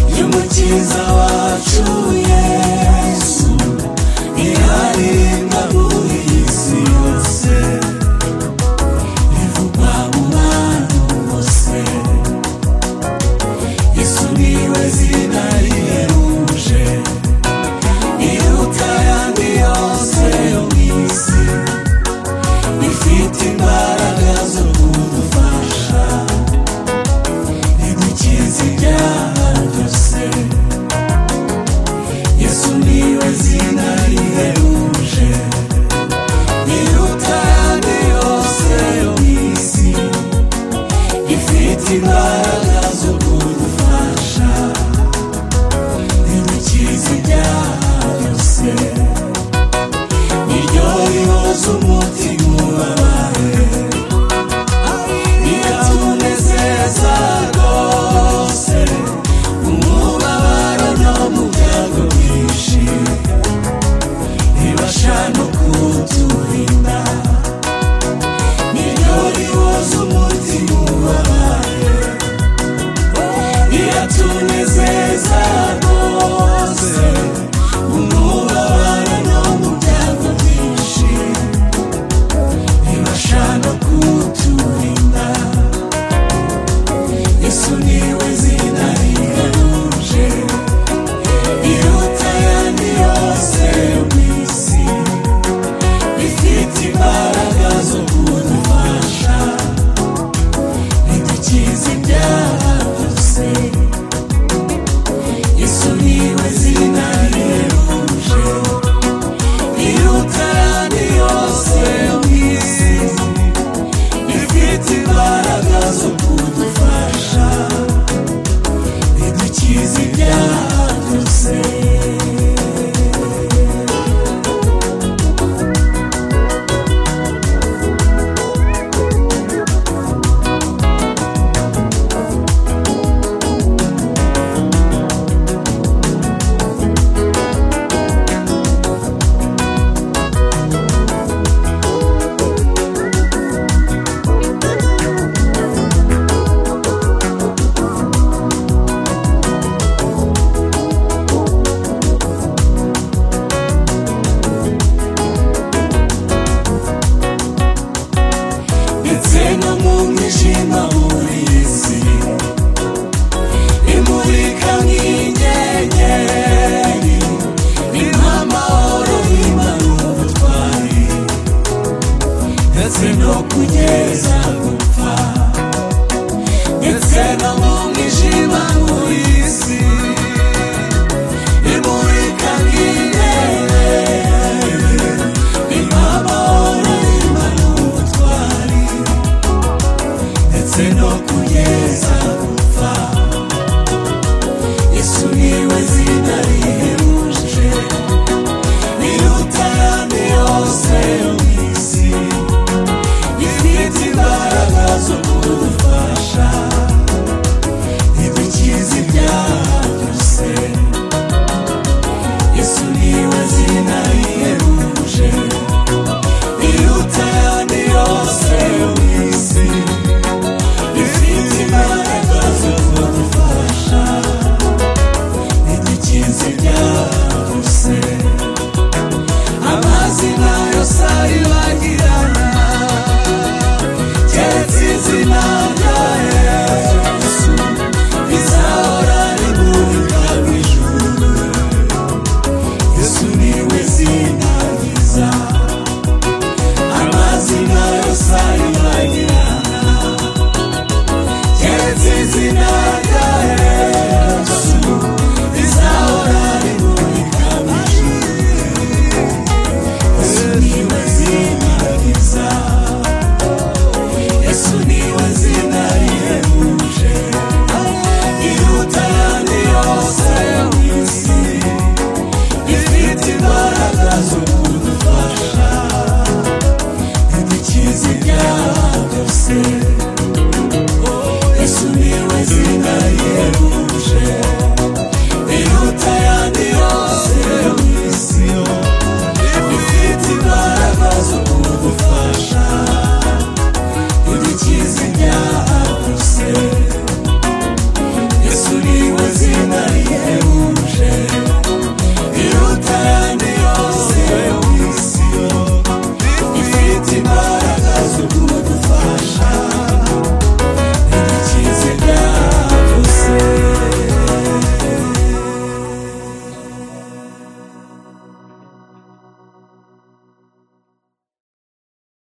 mukiza wacu yesu irarinda muri iyi si yose rivugwa mu bantu bose yesu niwe zina riheruje iruta ayandi yose yo mu isi ifite imbaraga zo kudufasha idukiza ibyaha byose yesu niwe zina riheruje iruta ayandi yose yo mu isi ifite imbaraga zo kudufasha idukiza ibyaha byose iryo rihoza umutima ubabare rikatunezeza rwose umubabaro no mu byago byinshi ribasha no kuturinda niryo rihoza umutima ubabare rikatunezeza rwose umubabaro no mu byago byinshi ribasha no kuturinda yesu niwe zina rigaruje iruta ayandi yose yo mu isi rifite imbaraga zo kudufasha ridukiza ibyaha byose Yesu niwe zina riheruje iruta ayandi yose yo mu isi ifite imbaraga zo kudufasha idukiza ibyaha byose ndetse no mu mwijima muri iyi si imurika nk'inyenyeri ni nk'amahoro y'imanura ubutwari ndetse no kugeza gupfa ndetse no mu mwijima muri iyi si